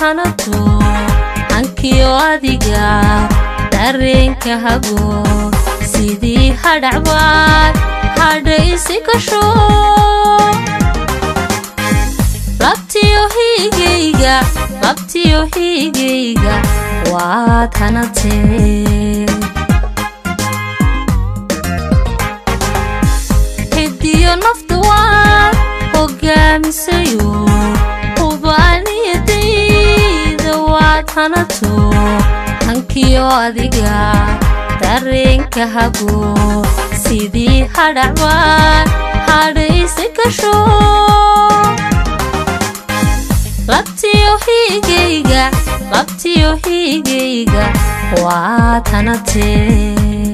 hanato hankiyo adiga dareenka hago sidii hadhacbaad hadhaysi kasho labtiyo hiigayga labtiyo hiigayga waad hanatee hidiyo nafta waad hogaamisayo hubaaniyadayda waad hanato hankiyo adiga dareenka hago sidii hadhacbaad hadhaysi kasho labtiyo hiigayga labtiyo hiigayga waad hanatee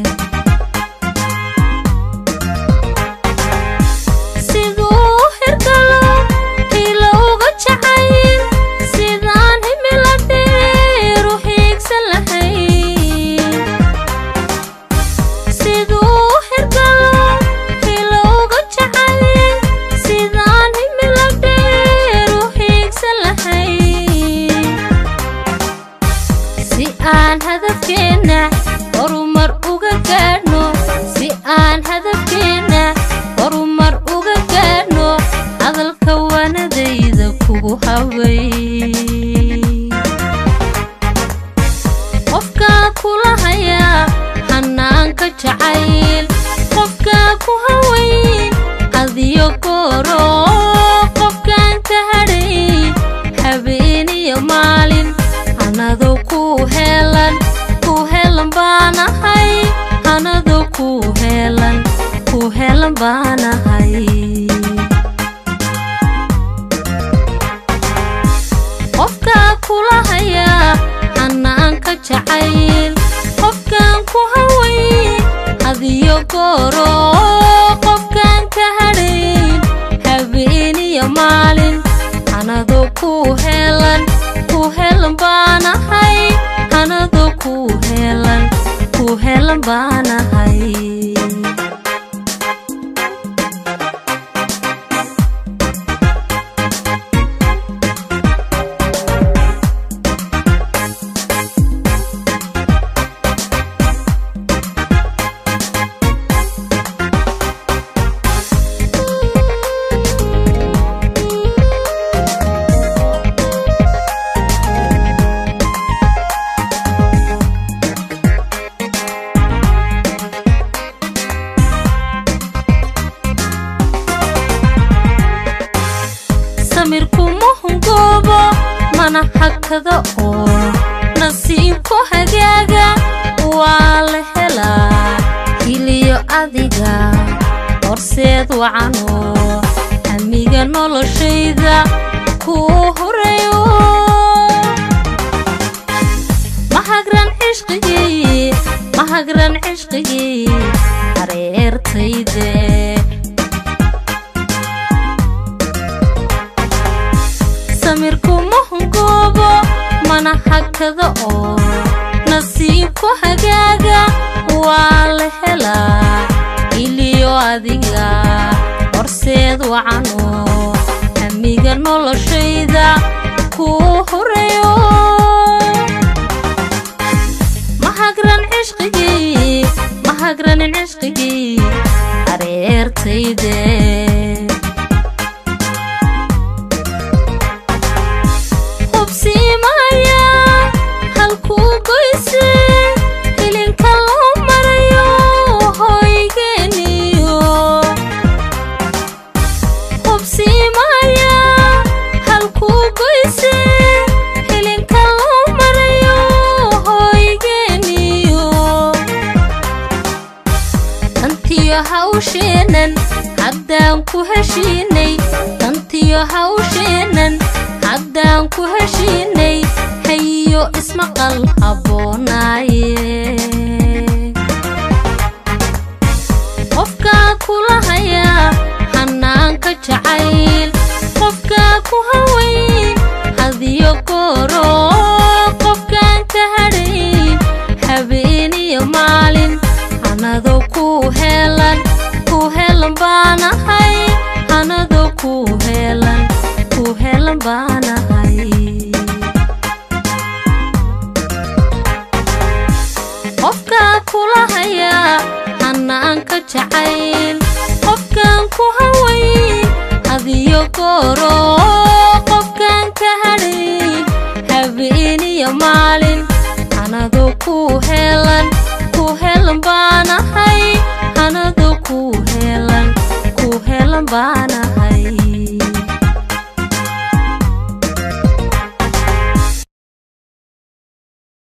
siduu hirgalo hilo uga jacayl sidaan himila dheeru hiigsan lahayn siduu hirgalo hilo uga jacayl sidaan himila dheeru hiigsan lahayn si aan hadafkeenna horumar uga gaadhno si aan hadafkeenna horumar uga gaadhno hadalka wanadayda kugu haway qofkaa kula hayaa hanaanka jacayl qofkaa ku hawayn adiyo gooro qofkaan ka hadhayn habeeniyo maalin anadoo ku heelan ku heelan baanahay anadoo ku heelan ku heelan baanahay qofkaa kula hayaa hanaanka jacayl qofkaan ku hawayn adiyo gooro qofkaan ka hadhayn habeeniyo maalin anadoo ku heelan ku heelan baanahay anadoo ku heelan ku heelan baanahay samirkuma hungoobo mana hakado oo nasiibku hagaaga waa la helaa hiliyo adiga horseed wacano hamiga noloshayda kuu horeeyo mahagran cishqigii mahagran cishqigii hareertayde samirkuma hungoobo mana hakado oo nasiibku hagaaga waa la helaa iliyo adiga horseed wacano hamiga noloshayda kuu horeeyo mahagran cishqigii mahagranin cishqigii hareertayde hubsiimaya halkuu goyse hilinka loo marayo hoygeeniyo hubsiimaya halkuu goyse hilinka loo marayo hoygeeniyo tantiyo hawsheenan haddaan ku heshiinay tantiyo hawsheenan haddaan ku heshiinay hayiyo ismaqal habboonaaye qofkaa kula hayaa hanaanka jacayl qofkaa ku hawayn hadiyo gooro qofkaan ka hadhayn habeeniyo maalin anadoo ku heelan ku heelan baanahay anadoo ku heelan ku heelan baanahay qofkaa kula hayaa hanaanka jacayl qofkaan ku hawayn hadiyo gooro qofkaan ka hadhayn habeeniyo maalin anadoo ku heelan ku heelan baanahay anadoo ku heelan ku heelan baana